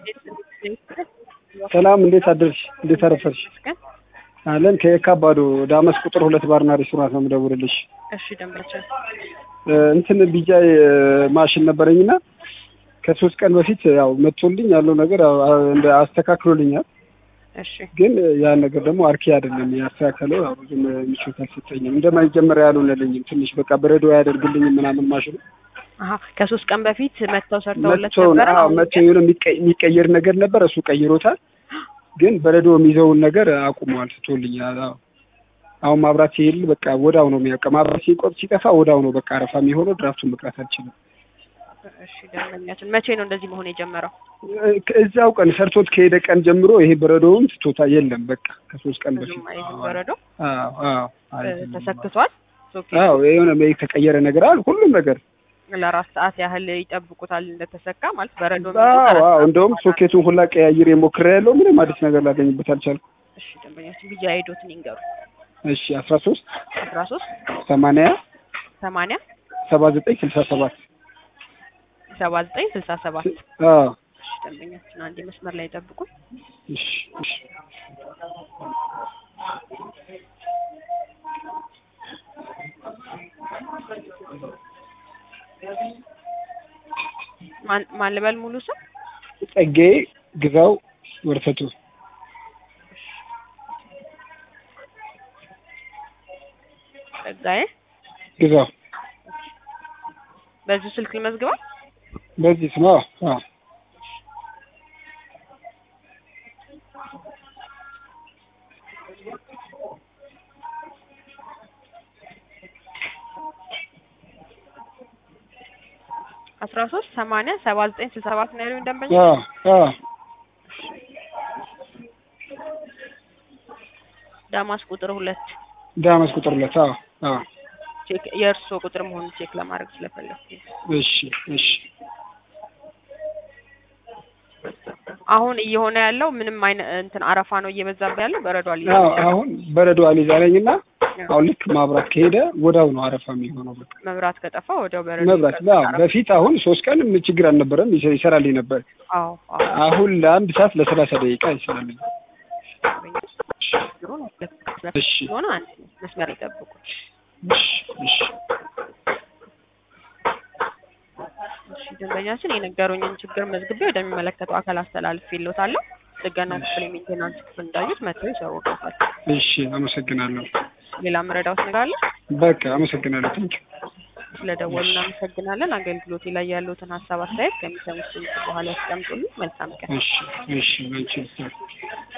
ሰላም እንዴት አደርሽ? እንዴት አረፈርሽ? አለን ከየካ አባዶ ዳመስ ቁጥር ሁለት ባርና ሬስቶራንት ነው የምደውልልሽ። እሺ ደንበኛችን እንትን ቢጃይ ማሽን ነበረኝና ከሶስት ቀን በፊት ያው መጥቶልኝ ያለው ነገር እንደ አስተካክሎልኛል። እሺ ግን ያን ነገር ደግሞ አርኪ አይደለም ያስተካከለው። ያው ብዙም ምቾት አልሰጠኝም። እንደመጀመሪያ ያልሆነልኝም ትንሽ በቃ በረዶ አያደርግልኝም ምናምን ማሽኑ አሀ ከሶስት ቀን በፊት መጥተው ሰርተውለት መጥቶ ነበረ። አዎ መጥቶ የሆነ የሚቀ- የሚቀየር ነገር ነበር እሱ ቀይሮታል። ግን በረዶ የሚይዘውን ነገር አቁሟል፣ ትቶልኛል። አዎ አሁን ማብራት ሲሄድ በቃ ወዳው ነው የሚያውቀ ማብራት ሲቆጥ ሲጠፋ ወዳው ነው በቃ አረፋ የሚሆነው። ድራፍቱን መቅራት አልችልም። እሺ ደንበኛችን መቼ ነው እንደዚህ መሆን የጀመረው? እዛው ቀን ሰርቶት ከሄደ ቀን ጀምሮ ይሄ በረዶውን ትቶታ የለም በቃ ከሶስት ቀን በፊት ብዙም አይዝም በረዶ አዎ አዎ እ፣ አይዝም። ተሰክቷል። ሶኬት አዎ የሆነ የተቀየረ ነገር አለ ሁሉም ነገር ለአራት ሰዓት ያህል ይጠብቁታል እንደተሰካ ማለት በረዶ አዎ አዎ እንደውም ሶኬቱን ሁላ ቀያይሬ ሞክሬ ያለው ምንም አዲስ ነገር ላገኝበት አልቻልኩም። እሺ ደንበኛችን ብቻ አይዶትን ይንገሩ። እሺ አስራ ሶስት አስራ ሶስት ሰማንያ ሰማንያ ሰባ ዘጠኝ ስልሳ ሰባት ሰባ ዘጠኝ ስልሳ ሰባት አዎ እሺ ደንበኛችን አንዴ መስመር ላይ ጠብቁ። እሺ እሺ ማን ማን ልበል ሙሉ ስም? ጸጌ ግዛው ወርፈቱ ጸጋዬ ግዛው በዚሁ ስልክ ልመዝግበው። በዚህ ስማ አዎ አስራ ሶስት ሰማንያ ሰባ ዘጠኝ ስልሳ ሰባት ነው ያሉኝ ደንበኛ። አዎ አዎ ዳማስ ቁጥር ሁለት ዳመስ ቁጥር ሁለት አዎ አዎ ቼክ የእርስዎ ቁጥር መሆኑን ቼክ ለማድረግ ስለፈለኩ እሺ እሺ አሁን እየሆነ ያለው ምንም አይነት እንትን አረፋ ነው እየበዛብህ ያለው በረዶ አለ አዎ አሁን በረዶ አልይዝ አለኝና አሁን ልክ ማብራት ከሄደ ወዳው ነው አረፋ የሚሆነው በቃ መብራት ከጠፋ ወዲያው በረዶ መብራት ይቀርባል። አዎ በፊት አሁን ሶስት ቀን ችግር አልነበረም ይሰ- ይሰራልኝ ነበር አዎ አዎ አሁን ለአንድ ሰዓት ለሰላሳ ደቂቃ ይሰራልኝ ችግሩ ነው። እሺ ሆነ አንድ መስመር ይጠብቁ። እሺ እሺ እሺ ደንበኛችን የነገሩኝን ችግር መዝግቤ ወደሚመለከተው አካል አስተላልፌልዎታለሁ። ጥገናው ክፍል የሜንቴናንስ ክፍል እንዳዩት መጥተው ይሰሩበታል። እሺ አመሰግናለሁ ሌላ ምረዳውት ነገር አለ? በቃ አመሰግናለሁ ታንኪ ስለደወሉ እናመሰግናለን። አገልግሎቴ ላይ ያሉትን ሀሳብ አስተያየት ከሚሰሙት ድምጽ በኋላ ያስቀምጡልኝ። መልካም ቀን። እሺ እሺ አንቺ